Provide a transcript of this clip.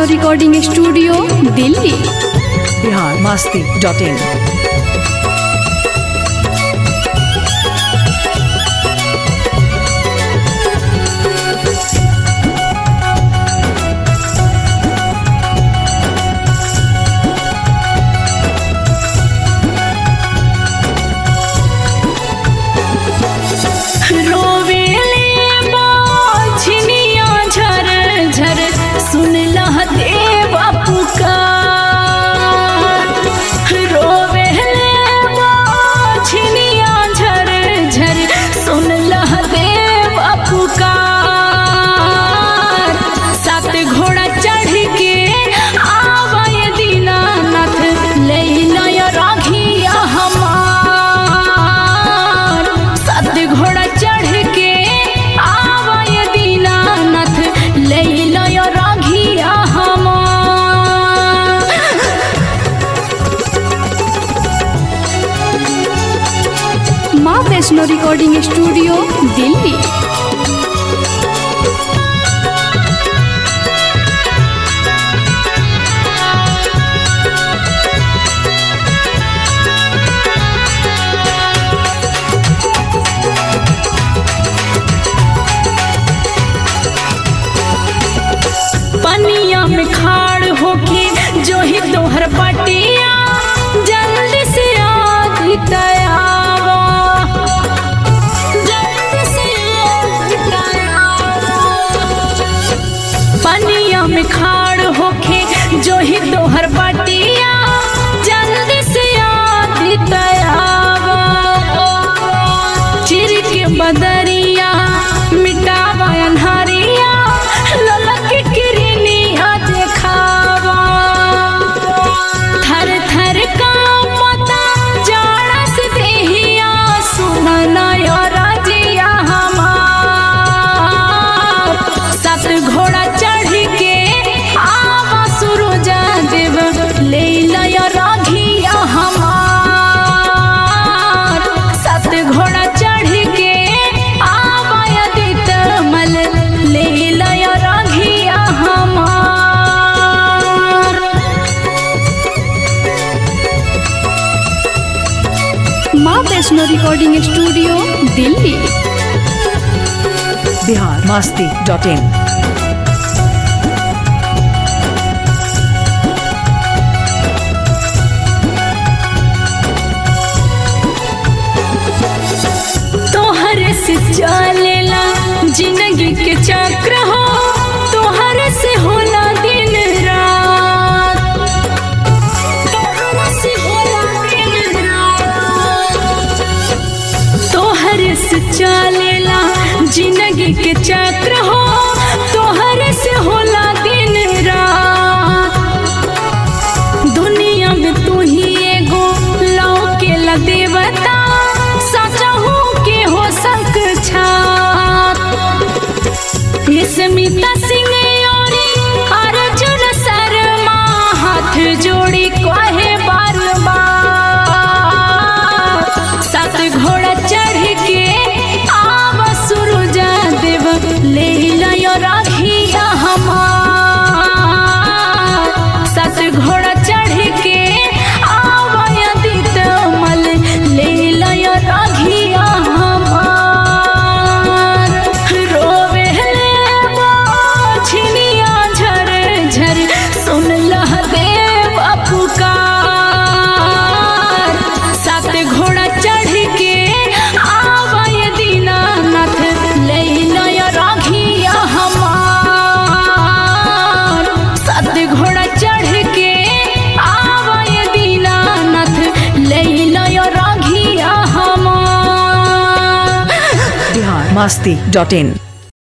Vaishno recording studio Delhi Bihar Masti dot in रोवेले बाझनिया झर झर सुन लह देव पुकार रोवेले बाझनिया झर झर सुन लह देव पुकार सात घोड़ा चढ़ के आवय दीनानाथ ले नय राघिया हमार सात घोड़ा चढ़ के आवय दीनानाथ ले नय राघिया हमार माँ वैष्णो रिकॉर्डिंग स्टूडियो दिल्ली पनिया में खाड़ होके जो ही तोहर पटिया जल्दी से आदि तयावा जल्दी से आदि तयावा पनिया में खाड़ होके जो ही तोहर पटिया जल्दी से आदि तयावा चिर के बदरिया मिटावा अन्हारिया ललक किरनिया देखावा थर थर कांपता जाड़ा से देहिया सुनना यो राजिया हमार सात घोड़ा चढ़ के आवा सुरुजा देव ले लया राघिया हमार सात घोड़ा चढ़ के आवा यदित मल ले लया राघिया हमार माँ Vaishno recording studio Delhi Bihar Masti dot in तोहर से चलेला जिंदगी के चक्र हो तोहर से होला दिन रात तोहर से होला दिन रात तोहर से चलेला जिंदगी के चक्र हो तोहर से होला दिन रात दुनिया में तू ही एगो लौके ला देवता सचहू के हो सक छात स्मिता सिंह औरी अर्जुन शर्मा हाथ जोड़ी कहे बार बार सात घोड़ा चढ़ के आव सुरुजा देव ले लयो राखिया हमार सात घोड़ा चढ़ के आव यदित मल ले लयो राघिया हमार रोवेले बाझनिया झर झर सुन लह देव पुकार सात घोड़ा चढ़ के आवय दीनानाथ ले नय राघिया हमार सात घोड़ा चढ़ के आवय दीनानाथ ले नय राघिया हमार बिहार मस्ती डॉट इन